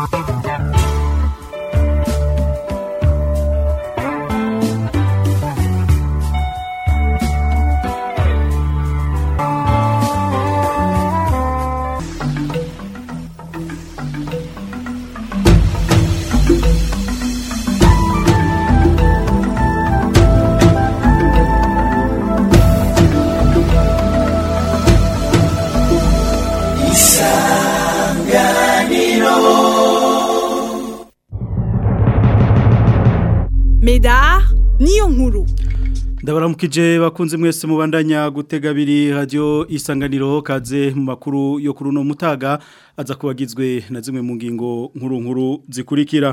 Medar niyo nkuru ndabaramukije bakunze mwese mubandanya gutega abiri radio isanganiro kaze mu makuru yo kuri uno mutaga aza kubagizwe na zimwe mu ngingo nkuru nkuru zikurikira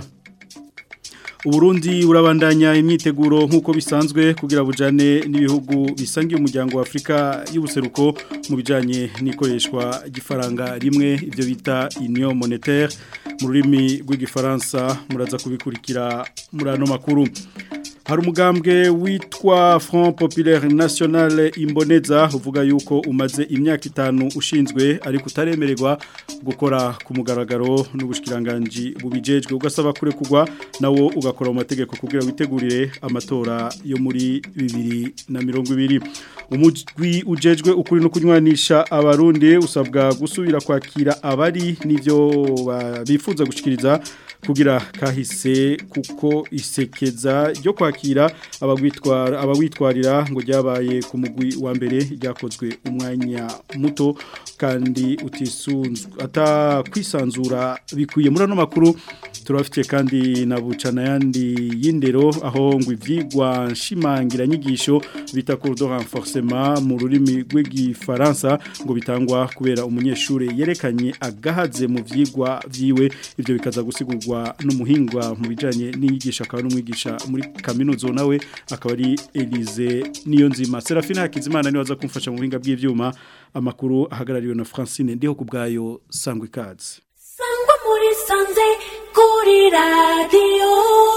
Uburundi urabandanya imyiteguro nk'uko bisanzwe kugira bujane n'ibihugu bisangiye umuryango wa Afrika y'ubuseruko mu bijanye n'ikoreshwa gifaranga rimwe ibyo bita Union monétaire mu rurimi rw'igifaransa muraza kubikurikira muri ano makuru hari umugambwe witwa Front Populaire National Imboneza uvuga yuko umaze imyaka itanu ushinzwe ariko utaremererwa gukora ku mugaragaro n'ubushikiranganje bubijejwe ugasaba kure kugwa nawo ugakora mu mategeko kugira witegurire amatora yo muri 2020 umujwi ujejwe ukuri no kunywanisha abarundi usabwa gusubira kwakira abari nivyo bifuza gushikiriza kugira kahise kuko isekeza ryo kwakira abagwitwara abawitwarira ngo ryabaye ku mugwi wa mbere ryakozwe umwanya muto kandi utisunzwe atakwisanzura bikwiye muri ano makuru turabafitiye kandi na bucana yandi y'indero aho ngo ivyigwa nshimangira nyigisho bita cours de renforcement mu rurimi rw'igifaransa ngo bitangwa kubera umunyeshure yerekanye agahaze mu vyigwa vyiwe ivyo bikaza gusigurwa n'umuhingwa mu bijanye n'inyigisho akaba n'umwigisha muri kaminuzo nawe akaba ari Elise niyo nzima Serafina Hakizimana niwe aza kumfasha mu buhinga bw'ivyuma amakuru ahagarariwe na Francine ndiho kubgayo sangwe kazi sangwa muri sanze kuri radio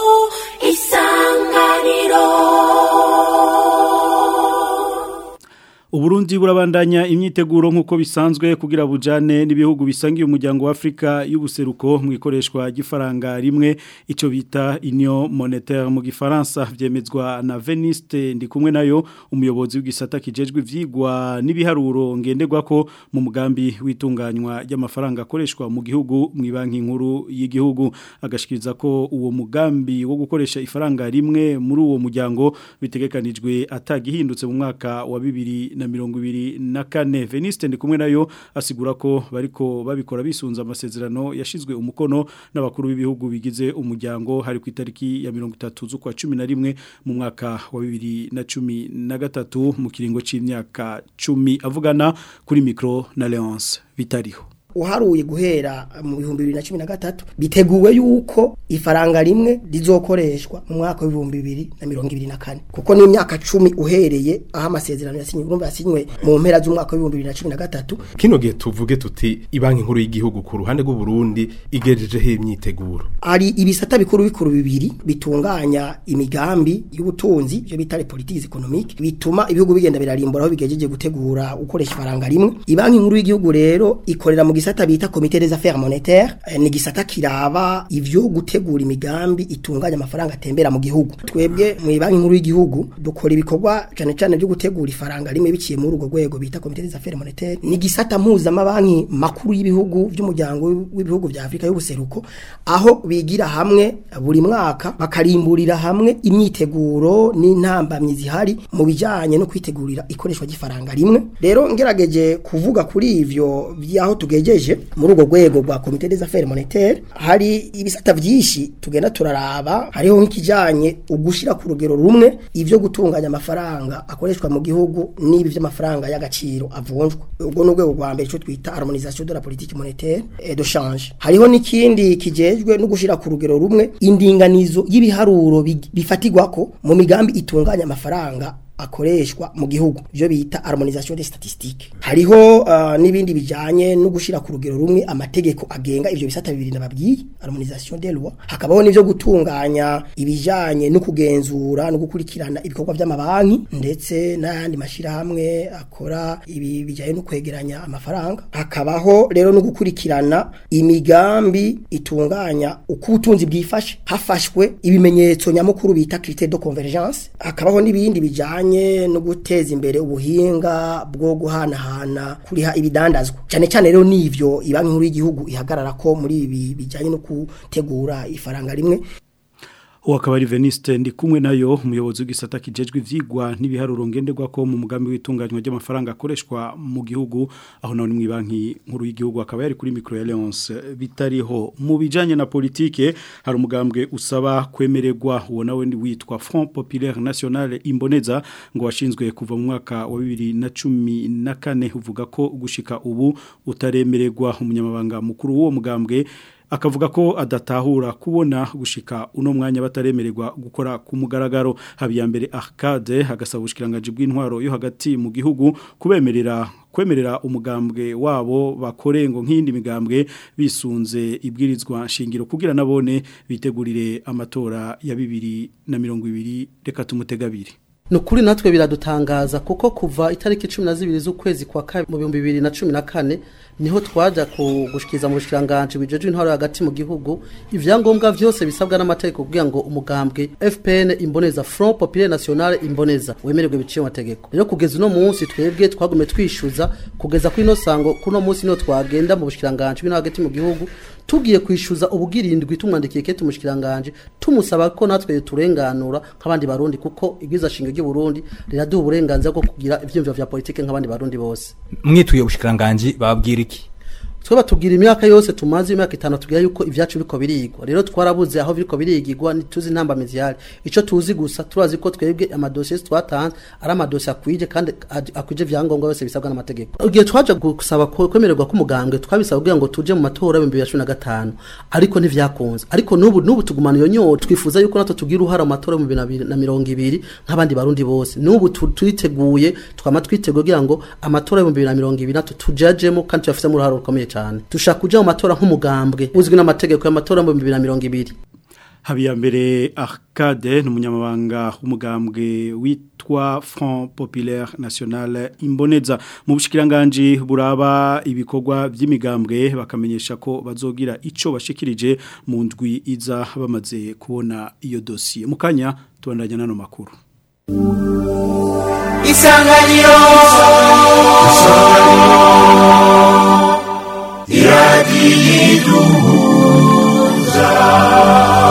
isanganiro Uburundi burabandanya imyiteguro nk'uko bisanzwe kugira bujane n'ibihugu bisangiye umuryango wa Afrika y'ubuseruko mu ikoreshwa gifaranga rimwe ico bita Union monétaire mu gifaransa vyemezwa na Veniste ndi kumwe nayo umuyobozi w'igisata kijejwe ivyigwa n'ibiharuro ngenderwa ko mu mugambi witunganywa ry'amafaranga akoreshwa mu gihugu mu banki nkuru y'igihugu agashikiriza ko uwo mugambi wo gukoresha ifaranga rimwe muri uwo muryango bitegekanijwe atagihindutse mu mwaka wa bibiri na mirongo ibiri na kane veniste ndi kumwe nayo asigura ko bariko babikora bisunza amasezerano yashizwe umukono n'abakuru b'ibihugu bigize umuryango hari ku itariki ya mirongo itatu z'ukwa cumi na rimwe mu mwaka wa bibiri na cumi na gatatu mu kiringo c'imyaka cumi avugana kuri mikro na leonce bitariho uharuye guhera mu bihumbi bibiri na cumi na gatatu biteguwe yuko ifaranga rimwe rizokoreshwa mu mwaka w'ibihumbi bibiri na mirongo ibiri na kane kuko ni imyaka cumi uhereye aho amasezerano yasinywe urumva yasinywe mu mpera z'umwaka w'ibihumbi bibiri na cumi na gatatu kino gihe tuvuge tuti ibanki nkuru y'igihugu ku ruhande rw'u Burundi igejejeho imyiteguro hari ibisata bikuru bikuru bibiri bitunganya imigambi y'ubutunzi byo bita politiques économiques bituma ibihugu bigenda birarimbura aho bigejeje gutegura ukoresha ifaranga rimwe ibanki nkuru y'igihugu rero ikorera mu gisata bita comité des affaires monétaires eh, ni gisata kiraba ivyo gutegura imigambi itunganya amafaranga atembera mu gihugu twebwe mu banki nkuru y'igihugu dukora ibikorwa cyane cyane byo gutegura ifaranga rimwe biciye muri urwo rwego bita comité des affaires monétaires ni gisata mpuza amabanki makuru y'ibihugu by'umuryango w'ibihugu vya Afrika y'ubuseruko aho bigira hamwe buri mwaka bakarimburira hamwe imyiteguro n'intambamyi zihari mu bijanye no kwitegurira ikoreshwa ry'ifaranga rimwe rero ngerageje kuvuga kuri ivyo vyaho tugejeje muri urwo rwego rwa comité des affaires monétaires hari ibisata vyinshi tugenda turaraba hariho nk'ikijanye ugushira ku rugero rumwe ivyo gutunganya amafaranga akoreshwa mu gihugu n'ibi vy'amafaranga y'agaciro avunjwa ubwo ni urwego rwa mbere ico twita harmonisation de la politique monétaire et de change hariho n'ikindi kijejwe no gushira ku rugero rumwe indinganizo y'ibiharuro bifatirwako mu migambi itunganya amafaranga akoreshwa mu gihugu ivyo bita harmonisation des statistiques hariho uh, n'ibindi bijanye no gushira ku rugero rumwe amategeko agenga ivyo bisata bibiri nababwiye harmonisation des lois hakabaho n'ivyo gutunganya ibijanye no kugenzura no gukurikirana ibikorwa vy'amabanki ndetse n'ayandi mashirahamwe akora ibi bijanye no kwegeranya amafaranga hakabaho rero no gukurikirana imigambi itunganya uko ubutunzi bwifashe hafashwe ibimenyetso nyamukuru bita critère de convergence hakabaho n'ibindi bijanye no guteza imbere ubuhinga bwo guhanahana kuriha ibidandazwa cyane cyane rero nivyo ibanki nkuru y'igihugu ihagarara ko muri ibi bijanye no gutegura ifaranga rimwe uwo akaba ari veniste ndi kumwe nayo umuyobozi w'igisata kijejwe ivyigwa n'ibiharuro ngenderwa ko mu mugambi w'itunganywa ry'amafaranga akoreshwa mu gihugu aho naho ni mu banki nkuru y'igihugu akaba yari kuri micro Alliance bitariho mu bijanye na politike hari umugambwe usaba kwemererwa uwo nawe ndi witwa Front Populaire National Imboneza ngo washinzwe kuva mu mwaka wa 2014 uvuga ko gushika ubu utaremererwa umunyamabanga mukuru w'uwo mugambwe akavuga ko adatahura kubona gushika uno mwanya bataremererwa gukora ku mugaragaro habiyambere Arcade hagasaba ubushikiranganje bw'intwaro yo hagati mu gihugu kubemerera kwemerera umugambwe wabo bakorengo nk'indi migambwe bisunze ibwirizwa shingiro kugira nabone bitegurire amatora ya 2020 reka tumutegabire Nukuri natwe biradutangaza kuko kuva itariki 12 z'ukwezi kwa kabiri mu 2014 niho twaja kugushikiza mu bushikiranganje bijeje intwaro hagati mu gihugu ivyangombwa vyose bisabwa n'amategeko kugira ngo umugambwe FPN imboneza Front Populaire National imboneza wemererwe biciye amategeko rero kugeza uno munsi twebwe twagume twishuza kugeza kuri no sango kuno munsi no twagenda mu bushikiranganje bw'intwaro hagati mu gihugu tugiye kwishuza ubugirindwi tumwandikiye kete umushikiranganje tumusaba ko natwe turenganura nk'abandi barundi kuko igwiza shinge ry'u Burundi riraduha uburenganzira bwo kugira ivyumviro vya politike nk'abandi barundi bose mwituye ubushikiranganje babwira iki twe batubwira imyaka yose tumaze imyaka itanu tubwira yuko ivyacu biko birigwa rero twarabuze aho biriko birigirwa ntituzi intambamizi yari ico tuzi gusa turazi ko twebwe amadosiye twatanze ari amadosiye akwije kandi akwije vyangombwa yose bisabwa n'amategeko igihe twaje gusaba kwemererwa k'umugambwe twabisaba kugira ngo tuje mu matora y'ibihumbi bibiri na cumi na gatanu ariko ntivyakunze ariko n'ubu n'ubu tugumana iyo nyota twifuza yuko natwe tugira uruhara mu matora y'ibihumbi bibiri na mirongo ibiri nk'abandi barundi bose n'ubu turiteguye twama twiteguye kugira ngo amatora y'ibihumbi bibiri na mirongo ibiri natwe tujajemo kandi tuyafisemo uruhara rukomeye cyane dushaka kuja mu matora nk'umugambwe uzwi n'amategeko y'amatora mu 2020 Habiyambere Arcade n'umunyamabanga w'umugambwe witwa Front Populaire National Imboneza mu bushikiranganje buraba ibikorwa by'imigambwe bakamenyesha ko bazogira ico bashikirije mu ndwi iza bamaze kubona iyo dossier mukanya tubandanya nano makuru Isanganiro iradiyiduhuza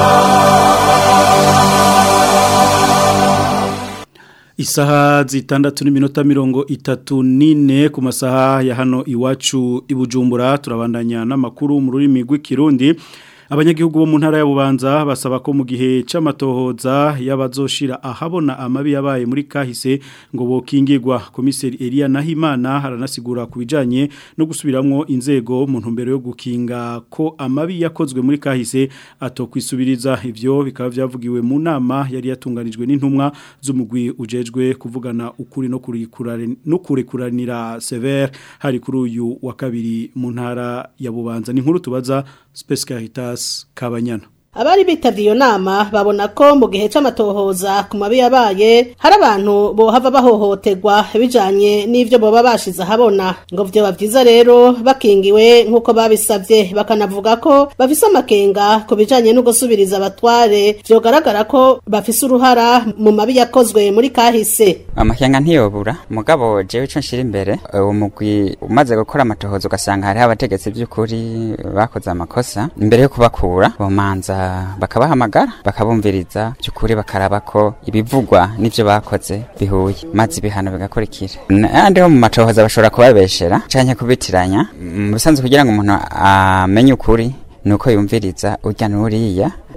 Isaha zitandatu n'iminota mirongo itatu nine ku masaha ya hano iwacu ibujumbura turabandanya n'amakuru mu rurimi rw'ikirundi abanyagihugu bo mu ntara ya Bubanza basaba ko mu gihe c'amatohoza yabazoshira ahabona amabi yabaye muri kahise ngo bokingirwa komiseri Elia Nahimana haranasigura kubijanye no gusubiramwo inzego mu ntumbero yo gukinga ko amabi yakozwe muri kahise atokwisubiriza ivyo bikaba vyavugiwe mu nama yari yatunganijwe n'intumwa z'umugwi ujejwe kuvugana ukuri no kurikurana no kurekuranira severe hari kuri uyu wa kabiri mu ntara ya Bubanza ni nkuru tubaza Space Caritas Kabanyana abari bitavye iyo nama babona ko mu gihe c'amatohoza ku mabi yabaye hari abantu bohava bahohoterwa bijanye n'ivyo boba bashize ahabona ngo vyoba vyiza rero bakingiwe nk'uko babisavye bakanavuga ko bafise amakenga ku bijanye no gusubiriza abatware vyogaragara ko bafise uruhara mu mabi yakozwe muri kahise amakenga ntiyobura mugabo jewe ico nshira imbere uwo mugwi umaze gukora amatohoza ugasanga hariho abategetsi by'ukuri bakoze amakosa imbere yo kubakura bomanza bakabahamagara bakabumviriza by'ukuri bakaraba ko ibivugwa n'ibyo bakoze bihuye maze ibihano bigakurikira n'andi ho mu matohoza bashobora kubabeshera canke kubitiranya mu bisanzwe kugira ngo umuntu amenye ukuri nuko yumviriza urya n'uriya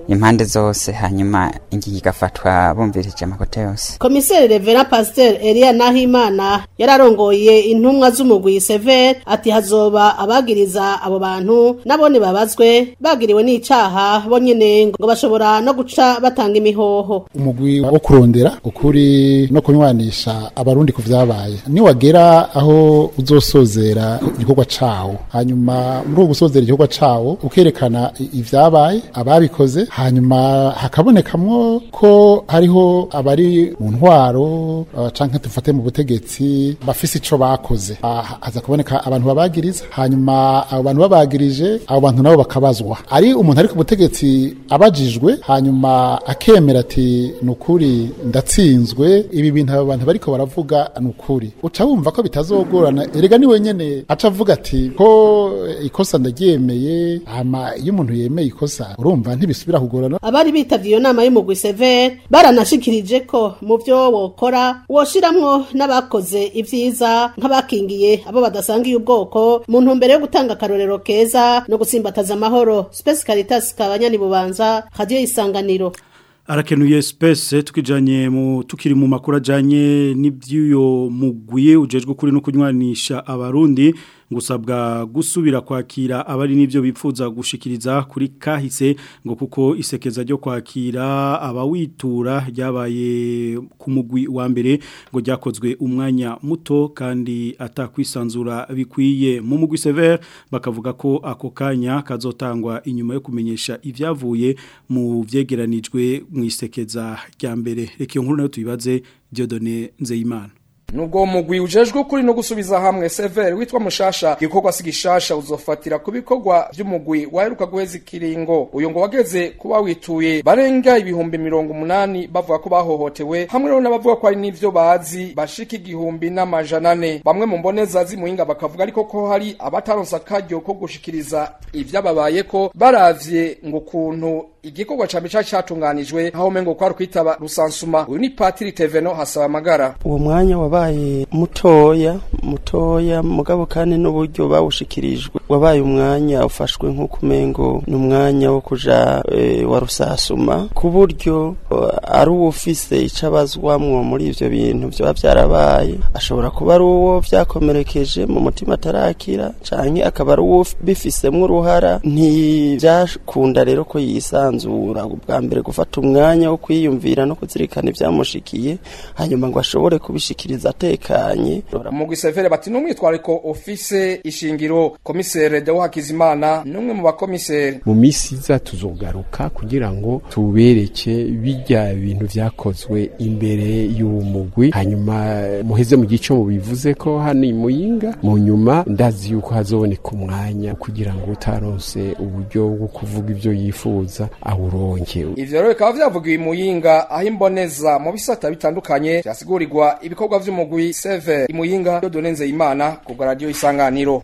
impande zose hanyuma ingingo igafatwa bumvirije amakote yose komiseri revera pasiteri eliya nahimana yararongoye intumwa z'umugwi severe ati hazoba abagiriza abo bantu nabone babazwe bagiriwe n'icaha bo nyene ngo bashobora no guca batanga imihoho umugwi wo kurondera ukuri no kunywanisha abarundi ku vyabaye niwagera aho uzosozera igikorwa cawo hanyuma muri uwo gusozera igikorwa cawo ukerekana i- ivyabaye ababikoze hanyuma hakabonekamwo ko hariho abari mu ntwaro uh, canke dufate mu butegetsi bafise ico bakoze Ah, haza kuboneka abantu babagiriza hanyuma abo bantu babagirije abo bantu nabo bakabazwa ari umuntu ari ku butegetsi abajijwe hanyuma akemera ati ni ukuri ndatsinzwe ibi bintu abo bantu bariko baravuga ni ukuri uca wumva ko bitazogorana erega ni wenyene aca avuga ati ko ikosa ndaryemeye hama iyo umuntu yemeye ikosa urumva ntibisubira kugorana abari bitavye iyo nama y'umugwi severe baranashikirije ko mu vyo wokora woshiramwo n'abakoze ivyiza nk'abakingiye abo badasangiye ubwoko mu ntumbero yo gutanga akarorero keza no gutsimbataza amahoro Space Caritas kabanyani bubanza radio isanganiro arakenuye space tukijanye mu tukiri mu makuru ajanye n'ibyuyo mugwiye ujejwe kuri no kunywanisha abarundi ngusabwa gusubira kwakira abari nivyo bipfuza gushikiriza kuri kahise ngo kuko isekeza ryo kwakira abawitura ryabaye ku mugwi wa mbere ngo ryakozwe umwanya muto kandi atakwisanzura bikwiye mu mugwi severe bakavuga ko ako kanya kazotangwa inyuma yo kumenyesha ivyavuye mu vyegeranijwe mu isekeza rya mbere reka iyo nkuru nayo tuyibaze Dieudonné Nzeyimana Nubwo mugwi ujejwe kuri no gusubiza hamwe Sever witwa Mushasha gikorwa sigishasha uzofatira ku bikorwa by'umugwi waheruka guheza ikiringo uyo ngo wageze kuba wituye barenga ibihumbi mirongo umunani bavuga ko bahohotewe hamwe rero n'abavuga ko ari n'ivyo bazi bashika igihumbi n'amajana ane bamwe mu mboneza z'imuhinga bakavuga ariko ko hari abataronse akaryo ko gushikiriza ivyababaye ko baravye ngo kuntu igikorwa cambe ca catunganijwe aho mengo kwari kwitaba rusansuma uyu ni Patiri Teveno hasaba amagara uwo mwanya wabaye mutoya mutoya mugabo kandi n'uburyo bawushikirijwe wabaye umwanya ufashwe nk'uko umengo ni umwanya wo kuja e, wa rusasuma ku buryo uh, ari uwufise ico abazwamwo muri ivyo bintu vyoba vyarabaye ashobora kuba ari uwo vyakomerekeje mu mutima atarakira canke akaba ari uwo bifisemwo uruhara ntivyakunda rero ko yisanzura ubwa mbere gufata umwanya wo kwiyumvira no kuzirikana ivyamushikiye hanyuma ngo ashobore kubishikiriza atekanye umugwi severe bati n'umwitwariko ofise ishingiro komisere Deo Hakizimana n'umwe mu bakomisere mu misi iza tuzogaruka kugira ngo tubereke bijya bintu vyakozwe imbere y'uwo mugwi hanyuma muheze mu gico mu bivuze ko hano imuyinga mu nyuma ndazi yuko hazoboneka umwanya kugira ngo utaronse uburyo bwo kuvuga ivyo yifuza awuronke ivyo rero bikaba vyavugiwe imuyinga aho imboneza mu bisata bitandukanye vyasigurirwa ibikorwa vy'umugwi seve imuyinga Dieudonné Nzeyimana ku bwa radio isanganiro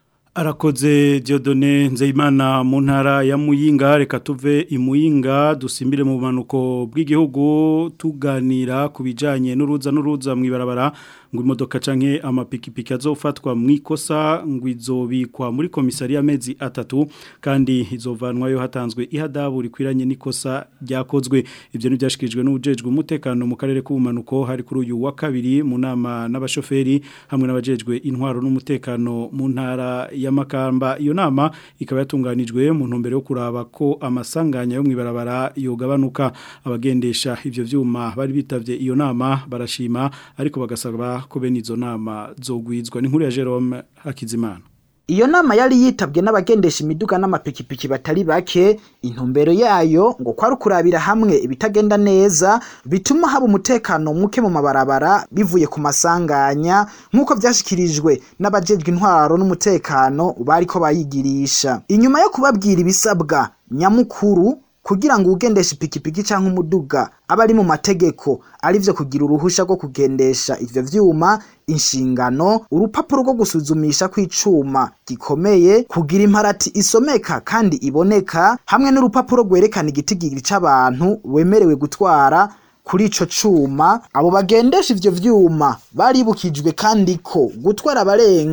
Arakoze Dieudonné Nzeyimana mu ntara ya Muyinga reka tuve imuyinga dusimbire mu manuko bw'igihugu tuganira ku bijanye n'uruza n'uruza mwibarabara ngo imodoka canke amapikipiki azofatwa mwikosa ngo izobikwa muri komisariya mezi atatu kandi izovanwayo hatanzwe ihadabu rikwiranye n'ikosa ryakozwe ivyo ni byashikijwe n'ubujejwe umutekano mu karere k'ubumanuko hari kuri uyu wa kabiri mu nama n'abashoferi hamwe n'abajejwe intwaro n'umutekano mu ntara ya Makamba iyo nama ikaba yatunganijwe mu ntumbero yo kuraba ko amasanganya yo mwibarabara yogabanuka abagendesha ivyo vyuma bari bitavye iyo nama barashima ariko bagasaba ko bene izo nama zogwizwa ni nkuru ya Jerome Hakizimana Iyo nama yari yitabwe n'abagendesha imiduga n'amapikipiki batari bake intumbero yayo ngo kwari kurabira hamwe ibitagenda neza bituma haba umutekano muke mu mabarabara bivuye ku masanganya nk'uko vyashikirijwe n'abajejwe intwaro n'umutekano bariko bayigirisha inyuma yo kubabwira ibisabwa nyamukuru kugira ngo ugendeshe ipikipiki canke umuduga aba ari mu mategeko arivyo kugira uruhusha rwo kugendesha ivyo vyuma inshingano urupapuro rwo gusuzumisha kw'icuma gikomeye kugira imparati isomeka kandi iboneka hamwe n'urupapuro rwerekana igitigiri c'abantu wemerewe gutwara kuri ico cuma abo bagendesha ivyo vyuma baribukijwe kandi ko gutwara abarenga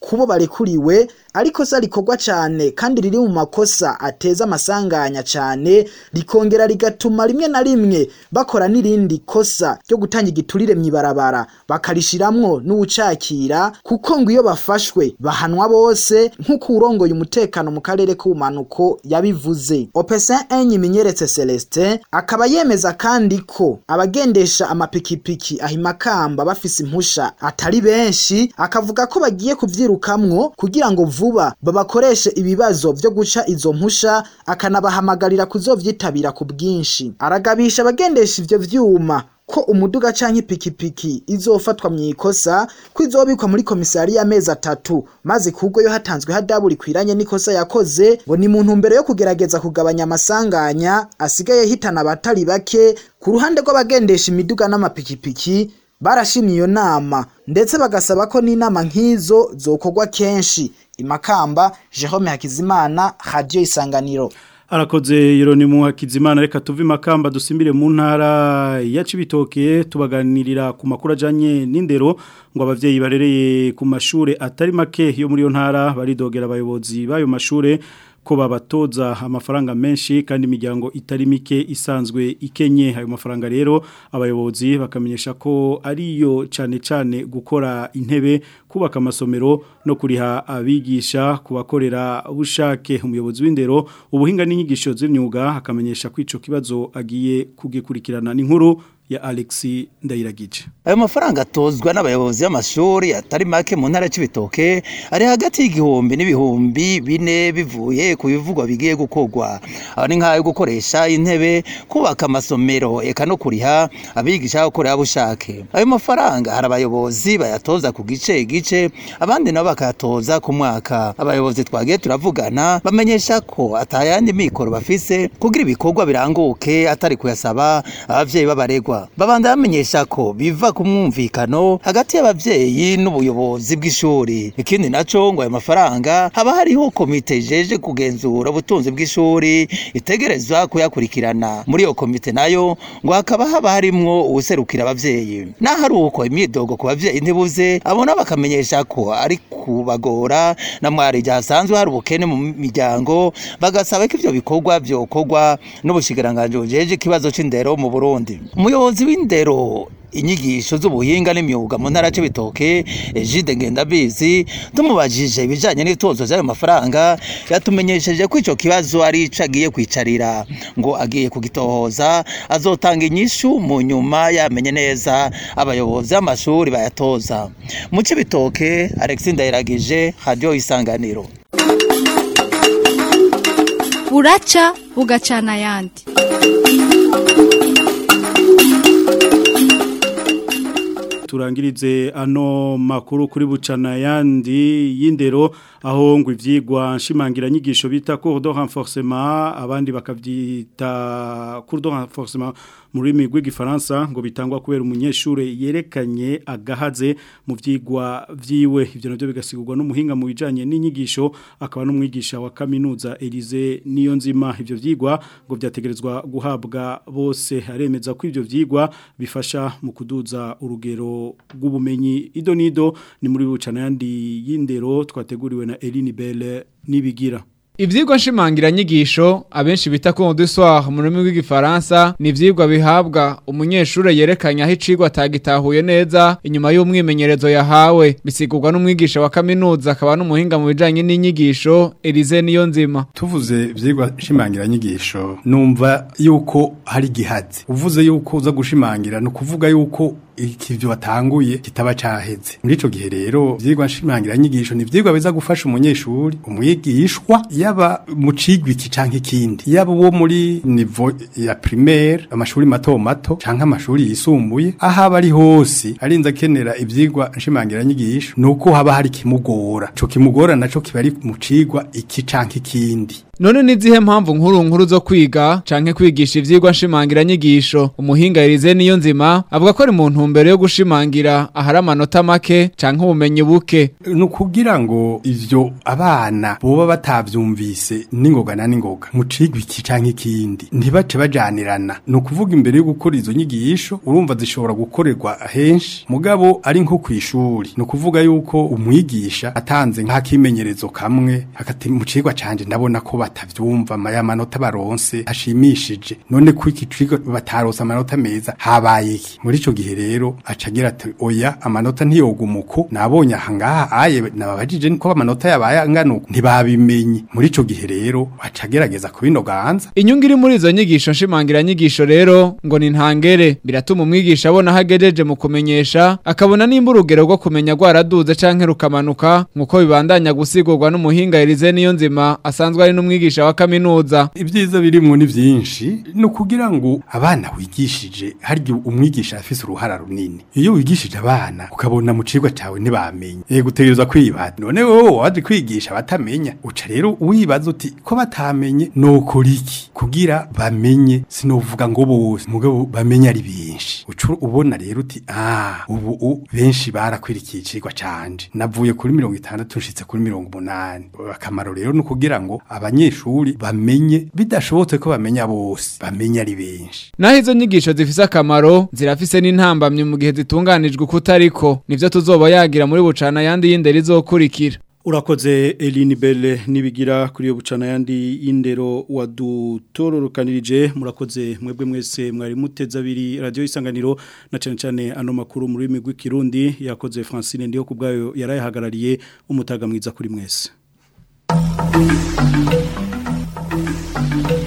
kubo barekuriwe ariko sa rikorwa cyane kandi riri mu makosa ateza amasanganya cyane rikongera rigatuma rimwe na rimwe bakora n'irindi kosa ryo gutanga igiturire mu ibarabara bakarishiramwo n'uwucakira kuko ngo iyo bafashwe bahanwa bose nk'uko urongoye umutekano mu karere k'ubumanuko yabivuze opesin enye minyeretse celestin akaba yemeza kandi ko abagendesha amapikipiki ahimakamba bafise impusha atari benshi akavuga ko bagiye kuvyirukamwo kugira ngo vuba babakoreshe ibibazo vyo guca izo mpusha akanabahamagarira kuzovyitabira ku bwinshi aragabisha abagendesha ivyo vyuma ko umuduga canke ipikipiki izofatwa mu ikosa ko izobikwa muri komisari y'amezi atatu maze kubwo yo hatanzwe hadabu rikwiranye n'ikosa yakoze ngo ni mu ntumbero yo kugerageza kugabanya amasanganya asigaye hitana abatari bake ku ruhande rw'abagendesha imiduga n'amapikipiki barashimye iyo nama ndetse bagasaba ko n'inama nk'izo zokorwa kenshi imakamba Jerome Hakizimana Radio Isanganiro Arakoze Yeronimu Hakizimana reka tuve makamba dusimbire mu ntara ya Cibitoke tubaganirira ku makuru ajanye n'indero ngo abavyeyi barereye ku mashure atari make yo muri yo ntara baridogera abayobozi bayo mashure ko babatoza amafaranga menshi kandi imiryango itari mike isanzwe ikenye ayo mafaranga rero abayobozi bakamenyesha ko ariyo cyane cyane gukora intebe kubaka amasomero no kuriha abigisha kubakorera bushake umuyobozi w'indero ubuhinga n'inyigisho z'imyuga akamenyesha ko ico kibazo agiye kugikurikirana n'inkuru ya Alexi Ndayiragije. Ayo mafaranga atozwa n'abayobozi b'amashuri atari make mu ntara y'Ibitoke ari hagati y'igihumbi n'ibihumbi bine bivuye ku bivugwa bigiye gukorwa. Aho ni nk'ayo gukoresha intebe, kubaka amasomero eka no kuriha abigisha gukorera bushake. Ayo mafaranga hari abayobozi bayatoza ku gice gice abandi nabo bakayatoza ku mwaka. Abayobozi twagiye turavugana bamenyesha ko atayandi mikoro bafise kugira ibikorwa biranguke atari kuyasaba abavyeyi b'abaregwa babanda bamenyesha ko biva ku mwumvikano hagati y'abavyeyi n'ubuyobozi bw'ishuri ikindi naco ngo ayo mafaranga haba hariho komite jeje kugenzura ubutunzi bw'ishuri itegerezwa kuyakurikirana muri iyo komite nayo ngo hakaba haba harimwo uwuserukira abavyeyi naho ari uko imyidogo ku bavyeyi ntibuze abona bakamenyesha ko ari kubagora na mwari hasanzwe hari ubukene mu miryango bagasaba ko ivyo bikorwa vyokorwa n'ubushikiranganji bujeje ikibazo c'indero mu Burundi umuyobozi w'indero inyigisho z'ubuhinga n'imyuga mu ntara c'ibitoke Egide Ngendabizi tumubajije ibijanye n'itozo z'ayo mafaranga yatumenyesheje ko ico kibazo ari ico agiye kwicarira ngo agiye kugitohoza azotanga inyishu mu nyuma yamenye neza abayobozi b'amashuri bayatoza mu c'ibitoke Alexis Ndayiragije Radio Isanganiro buraca bugacana ayandi turangirize ano makuru kuri bucana yandi y'indero aho ngo ivyigwa nshimangira nyigisho bita cours de renforcement abandi bakavyita cours de renforcement mu rurimi rw'igifaransa ngo bitangwa kubera umunyeshure yerekanye agahaze mu vyigwa vyiwe ivyo navyo bigasigurwa n'umuhinga mu bijanye n'inyigisho akaba n'umwigisha wa kaminuza Elise niyo nzima ivyo vyigwa ngo vyategerezwa guhabwa bose aremeza ko ivyo vyigwa bifasha mu kuduza urugero rw'ubumenyi ido nido ni muri bucana yandi y'indero twateguriwe na Eline Belle nibigira Ivyigwa nshimangira nyigisho abenshi bita cours du soir mu rurimi rw'igifaransa ni ivyigwa bihabwa umunyeshure yerekanye aho icigwa atagitahuye neza inyuma y'umwimenyerezo yahawe bisigurwa n'umwigisha wa kaminuza akaba n'umuhinga mu bijanye n'inyigisho Elise niyo nzima tuvuze ivyigwa nshimangira nyigisho numva yuko hari gihazi uvuze yuko uza gushimangira no kuvuga yuko ikivyo watanguye kitaba caheze muri ico gihe rero vyigwa nshimangira nyigisho ni vyigwa biza gufasha umunyeshuri umwigishwa yaba mu cigwa iki canke ikindi yaba uwo muri niveau ya primaire amashuri mato mato canke amashuri yisumbuye aho aba ari hose arinze akenera ivyigwa nshimangira nyigisho nuko haba hari kimugora ico kimugora naco kiba ari mu cigwa iki canke ikindi none nizihe mpamvu nkuru nkuru zo kwiga canke kwigisha ivyigwa nshimangira nyigisho umuhinga Elize niyo nzima avuga ko ari mu ntumbero yo gushimangira ahari amanota make canke ubumenyi buke ni ukugira ngo ivyo abana boba batavyumvise n'ingoga na n'ingoga mu cigwa iki canke ikindi ntibace bajanirana ni ukuvuga imbere yo gukora izo nyigisho urumva zishobora gukorerwa henshi mugabo ari nko kw'ishuri ni ukuvuga yuko umwigisha atanze nk'akimenyerezo kamwe hagati mu cigwa canje ndabona ko batavyumva aya manota baronse hashimishije none ko iki cigwa bataronse amanota meza habaye iki muri ico gihe rero aca agira ati oya amanota ntiyogumuko nabonye aha ngaha aye nababajije ko amanota yabaye angana uko ntibabimenye muri ico gihe rero aca agerageza kubinoganza inyungu iri muri izo nyigisho nshimangira nyigisho rero ngo ni ntangere biratuma umwigisha abona aho agejeje mu kumenyesha akabona nimba urugero rwo kumenya rwaraduze canke rukamanuka nk'uko bibandanya gusigurwa n'umuhinga Elize niyo nzima asanzwe ari n'umwigisha wa kaminuza ibyiza birimwo ni byinshi ni ukugira ngo abana wigishije harya umwigisha afise uruhara runini iyo wigishije abana ukabona mu cigwa cawe ntibamenye yego utegerezwa kwibaza none wowe waje kwigisha batamenya uca rero wibaza uti ko batamenye nokora iki kugira bamenye sinovuga ngo bose mugabo bamenye ari benshi uca ubona rero uti ah ubu u- benshi barakwirikiye icigwa canje navuye kuri mirongo itandatu nshitse kuri mirongo umunani akamaro rero ni ukugira ngo abanyeshuri bamenye bidashobotse ko bamenya bose bamenye ari benshi naho izo nyigisho zifise akamaro zirafise n'intambamye mu gihe zitunganijwe kutariko nivyo tuzoba yagira muri bucana yandi y'indero izokurikira Urakoze Eline Belle nibigira kuri yo bucana yandi y'indero wadutororokanirije murakoze mwebwe mwese mwari muteza abiri radio isanganiro na cyane cyane ano makuru muri migwi kirundi yakoze Francine ndiho kubgayo yarayahagarariye umutaga mwiza kuri mwese